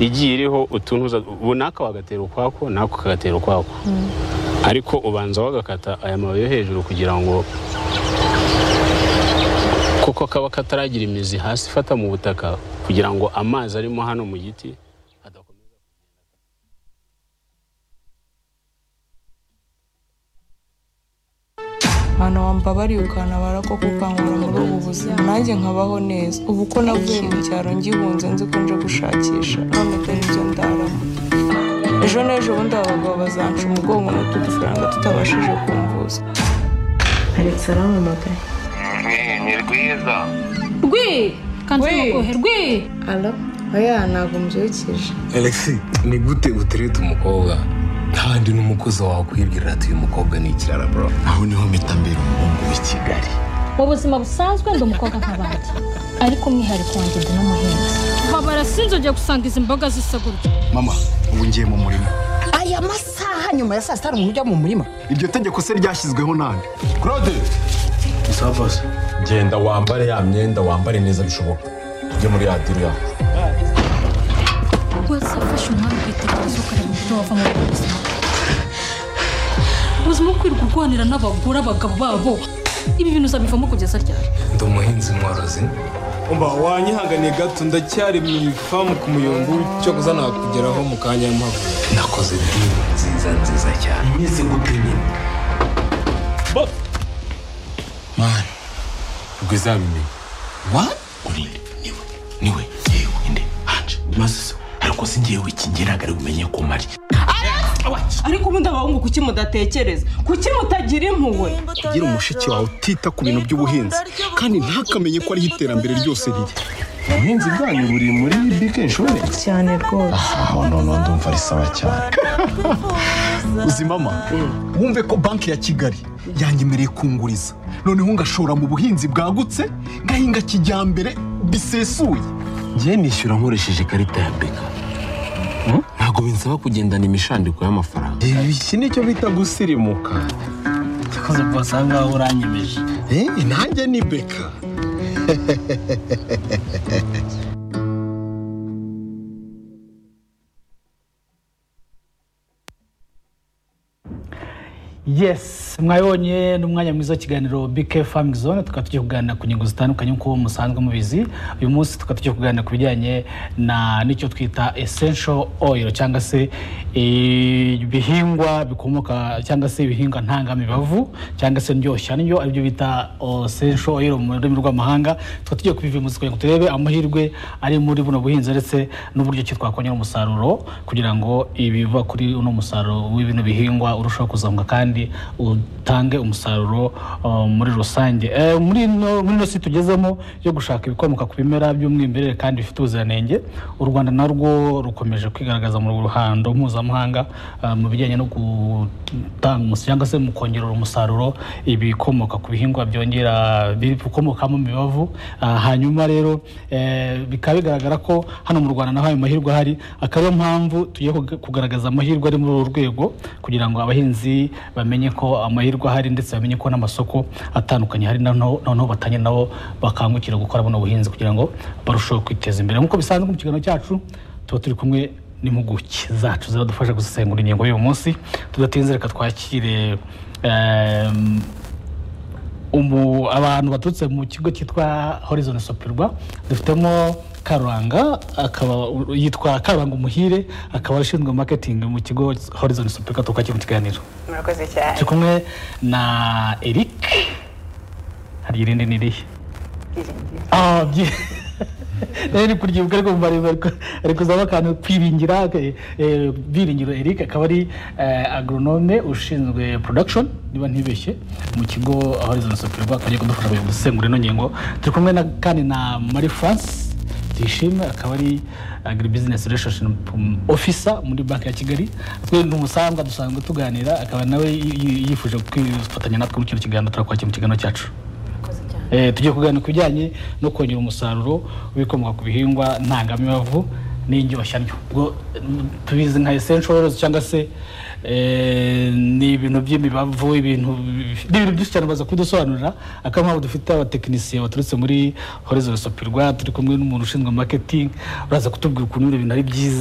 igiye iriho utuntu runaka wagatera ukwako nako kagatera ukwako ariko ubanza wagakata aya mababi yo hejuru kugira ngo kuko kaba kataragira imizi hasi ifata mu butaka kugira ngo amazi arimo hano mu giti adakomeza ahantu wamba barirukanka barakokukangura muri ubu buzima nanjye nkabaho neza ubu ko navuye mu cyaro ngihunze nzi ko nje gushakisha none dore ibyo ndaramo ejo n'ejo bundi aba bagabo bazanca umugongo n'utudufaranga tutabashije kumvuza alex arampamagaye ni rwiza rwi kanzu Rwi. mukuhe rwi alo oya ntabwo mbyukije alexi ni gute utereta umukobwa kandi n'umukozi wawe ukwibwirira ati uyu mukobwa ni ikirara bro aho niho mpita mbera umuhungu w'i kigali mu buzima busanzwe ndi umukobwa nk'abandi ariko umwihariko wanjye ndi n'umuhinzi babara sinzongera gusanga izi mboga zisa gutya mama ubu ngiye mu murima aya masaha nyuma ya saa sita hari umuntu ujya mu murima iryo tegeko se ryashyizweho nande claude genda wambare ya myenda wambare neza bishoboka ujye muri radiyo yawe wazafashe umwami ukitekereza ukareba uburyo wava muri ubu buzima ubuzima bwo kwirirwa urwanira n'abagore abagabo babo ibi bintu uzabivamo kugeza ryari ndi umuhinzi mworozi umva wanyihanganiye gato ndacyari mu ifamu ku muyongo cyo kuzana kugeraho mu kanya mpamvu nakoze diri nziza nziza cyane imeze gute nyine mani rwizabimenye wani urinde niwe niwe yewe inde hanje maze so ariko singewe ikingiragari umenye ko mari ariko ubundi abahungu kuki mudatekereza kuki mutagira impuhwe gira umushiki wawe utita ku bintu by'ubuhinzi kandi ntakamenye ko ariho iterambere ryose riri ubuhinzi bwanyu buri muri bike inshuwarensi cyane rwose aho noneho ndumva ari sawa cyane uzi mama wumve ko banki ya kigali yanyemereye kunguriza noneho ngashora mu buhinzi bwagutse ngahinga kijyambere bisesuye njye nishyura nkoresheje ikarita ya beka ntabwo binsaba kugendana imishandiko y'amafaranga iki nicyo bita gusirimuka yakoze rwose aha ngaha uranyemeje Eh, nanjye ni beka yes mwabonye n'umwanya mwiza w'ikiganiro bike famingi zone tukaba tugiye kuganira ku ngingo zitandukanye nk'uko musanzwe mubizi uyu munsi tukaba tugiye kuganira ku bijyanye na n'icyo twita essential oil cyangwa se ibihingwa bikomoka cyangwa se ibihingwa ntangamibavu cyangwa se ndyoshya n'ibyo aribyo bita essential oil mu rurimi rw'amahanga tukaba tugiye kubivimuza kugira ngo turebe amahirwe ari muri buno buhinzi ndetse n'uburyo ki twakongera umusaruro kugira ngo ibiva kuri uno musaruro w'ibino bihingwa urushaho kuzamuka kandi utange umusaruro uh, muri rusange Eh, muri ino muri ino si tugezemo yo gushaka ibikomoka ku bimera by'umwimerere kandi bifite ubuziranenge u rwanda narwo rukomeje kwigaragaza mu ruhando mpuzamahanga ah, mu bijyanye no gutanga umus- cyangwa se mu kongerera umusaruro ibikomoka ku bihingwa byongera bikomokamo imibavu Ah, hanyuma rero eh, bikaba bigaragara ko hano mu rwanda naho ayo mahirwe ahari akaba ariyo mpamvu tugiye kuga- kugaragaza amahirwe ari muri uru rwego kugira ngo abahinzi bamenye ko amahirwe ahari ndetse bamenye ko n'amasoko atandukanye hari noneho noneho batangire nabo bakangukira gukora buno buhinzi kugira ngo barusheho kwiteza imbere nk'uko bisanzwe mu kiganiro cyacu tuba turi kumwe n'impuguke zacu ziradufasha gusesengura ingingo y'uyu munsi tudatinze reka twakire em, umu, abantu baturutse mu kigo cyitwa horizon sopirwa dufitemo karuranga akaba yitwa karuranga umuhire akaba ashinzwe marketing mu kigo horizon sopirwa tukakira mu kiganiro murakoze cyane turi kumwe na eric hari irindi n'irihe Ah, byi- rero kuryibuka ariko mba ari kuzaba akantu kwiringira eh, eh, byiringiro eric akaba ari eh, agronome ushinzwe production niba ntibeshye mu kigo horizon sopirwa akaba agiye kudufasha kugira ngo dusesengure ino ngingo turi kumwe na kandi na marie france tuyishime akaba ari agribusiness relationship officer muri banki ya kigali twe ni umusanzwe dusanzwe tuganira akaba nawe yi- yi- yifuje kwifatanya natwe mu kino kiganiro turakwakira mu kiganiro cyacu Eh, tugiye kuganira ku bijyanye no kongera umusaruro w'ibikomoka ku bihingwa ntangamibavu n'indyoshyanyo ubwo mm, tubizi nka essential oils cyangwa se eh, ni ibintu by'imibavu ibintu bi- ni ibintu byinshi cyane baza kubidusobanurira akaba mpamvu dufite abatekinisiye baturutse muri horizon sopirwa turi kumwe n'umuntu ushinzwe marketing uraza kutubwira ukuntu bino bintu ari byiza